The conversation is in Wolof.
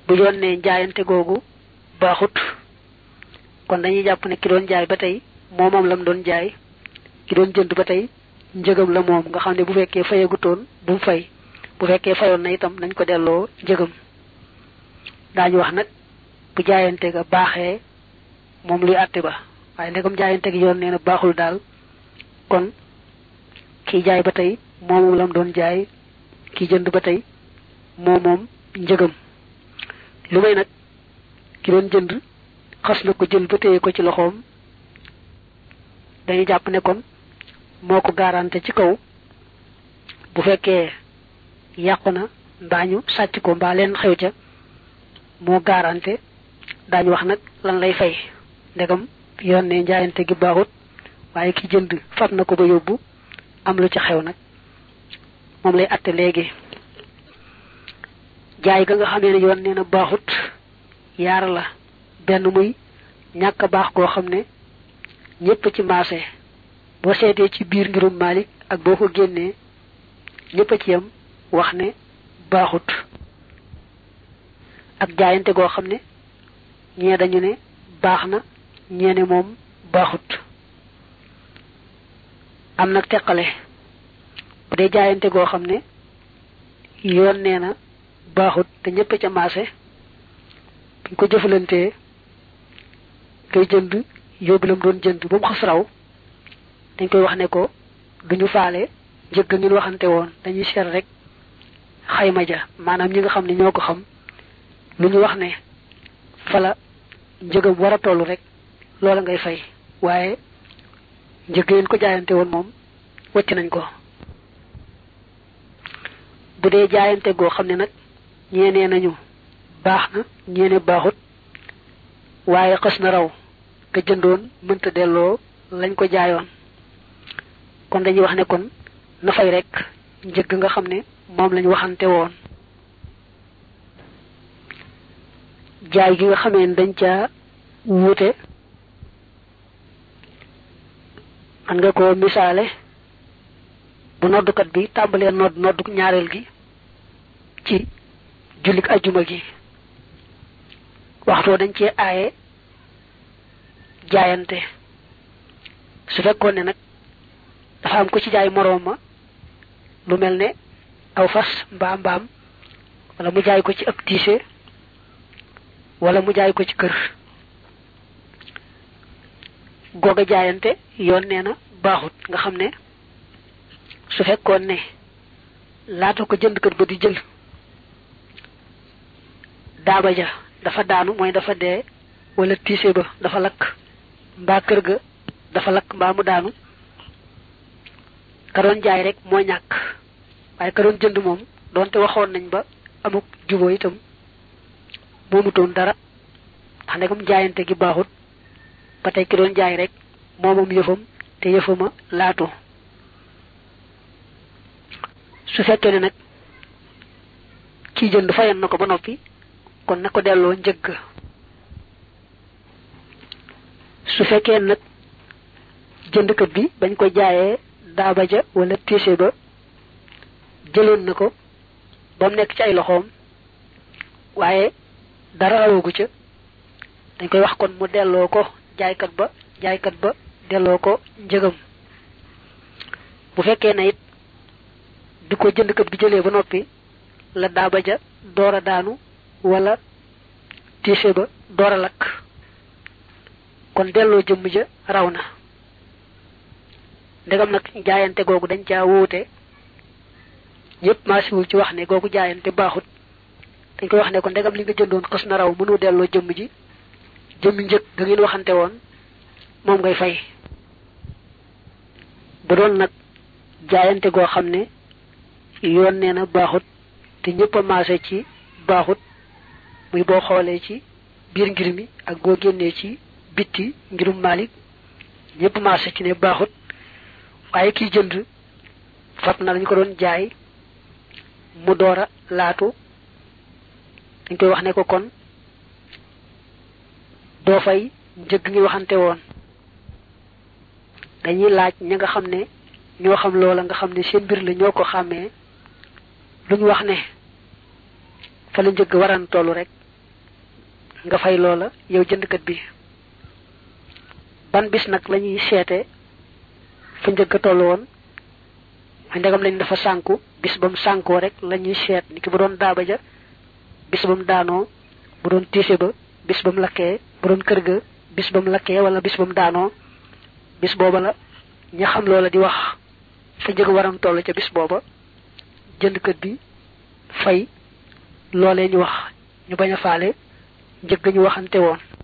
bu yoon ne jaayante googu baaxut kon dañuy jàpp ne ki doon jaay ba tey moo moom lam doon jaay ki doon jënd ba tey njëgam la moom nga xam ne bu fekkee fayagutoon bu mu fay bu fekkee fayoon na itam nañ ko delloo njëgam daañu wax nag bu jaayante ga baaxee moom luy àtte ba waaye ndegam jaayante gi yoon nee na baaxul daal kon kii jaay ba tey moo moom lam doon jaay kii jënd ba tey moo moom njëgam lu may nag ki doon jënd xas na ko jël ba téye ko ci loxoom dañu jàpp ne kon moo ko garanté ci kaw bu fekkee yàqu na mbaa ñu sàcc ko mbaa leen xew ca moo garanté daañu wax nag lan lay fay ndegam yoon ne njaayante gi baaxut waaye ki jënd fab na ko ba yóbbu am lu ci xew nag moom lay atte léegi jaay ga nga xamee ne yoon nee na baaxut yaar la benn muy ñàkk baax goo xam ne ñépp ci maase boo seetee ci biir ngirum Malik ak boo ko génnee ñépp a ci yam wax ne baaxut ak jaayante goo xam ne ñee dañu ne baax na ñee ne moom baaxut am nag teqale bu dee jaayante goo xam ne yoon nee na baaxut te ñépp ca maase buñ ko jëfalantee kay jënd yóbbu lam doon jënd ba mu xas raw dañ koy wax ne ko duñu faale njëgg ngeen waxante woon dañuy seet rek xayma ja maanaam ñi nga xam ne ñoo ko xam lu ñu wax ne fala njëgam war a toll rek loola ngay fay waaye njëgg ngeen ko jaayante woon moom wacc nañ ko bu dee jaayante goo xam ne nag ñeenee nañu baax na ñeene baaxut waaye xës na raw ka jëndoon mënta delloo lañ ko jaayoon kon dañuy wax ne kon na fay rek njëgg nga xam ne moom lañ waxante woon jaay gi nga xamee ne dañ caa wuute man nga ko misaale bu noddukat bi tàmbalee nodd noddu ñaareel gi ci jullik ajjuma gi waxtoo dañ cee aaye jaayante su fekkoon ne nag dafa am ko ci jaay moroom ma lu mel ne aw fas mbaam mbaam wala mu jaay ko ci ab tiise wala mu jaay ko ci kër googa jaayante yoon nee na baaxut nga xam ne su fekkoon ne laata ko jënd kër ba di jël daaba ja dafa daanu mooy dafa dee wala tiise ba dafa lakk mbaa kër ga dafa lakk mbaa mu daanu ka doon jaay rek moo ñàkk waaye ka doon jënd moom doonte waxoon nañ ba amuk juboo itam moomutoon dara ndax ndegam jaayante gi baaxut ba tey ki doon jaay rek moomam yëfam te yëfama laatu su fekkee ne nag kii jënd fayan na ko ba noppi kon na ko delloo njëgg su fekkee nag jëndkat bi bañ ko jaayee daaba ja wala tiise ba jëloon na ko ba mu nekk ci ay loxoom waaye dara rawagu ca dañ koy wax kon mu delloo ko jaaykat ba jaaykat ba delloo ko njëgam bu fekkee na it di ko jëndkat bi jëlee ba noppi la daaba ja door a daanu wala tiise ba door a lakk kon delloo jëmm ja raw na ndegam nag jaayante googu dañ caa wuute ñëpp maasiwul ci wax ne googu jaayante baaxut dañ koy wax ne ko ndegam li nga jëndoon xës na raw mënu delloo jëmm ji jëmmi njëg ga ngeen waxante woon moom ngay fay bu doon nag jaayante goo xam ne yoon nee na baaxut te ñëpp a maase ci baaxut muy boo xoolee ci biir ngir mi ak boo génnee ci bitti ngirum Malik ñëpp maase ci ne baaxut waaye kiy jënd fat na lañu ko doon jaay mu door a laatu dañ koy wax ne ko kon doo fay njëg ngi waxante woon dañuy laaj ña nga xam ne ñoo xam loola nga xam ne seen mbir la ñoo ko xàmmee lu ñu wax ne fa la njëgg waran tollu rek nga fay loola yow jëndkat bi ban bis nag lañuy seete fa njëkk a toll woon ma ndegam lañ dafa sànku bis ba mu sànkoo rek lañuy seet ni ki bu doon daaba ja bis ba mu daanoo bu doon tiise ba bis ba mu lakkee bu doon kër ga bis ba mu lakkee wala bis ba mu daanoo bis booba la ña xam loola di wax fa njëg waram toll ca bis booba jëndkat bi fay loolee ñu wax ñu bañ a faale njëg ñu waxante woon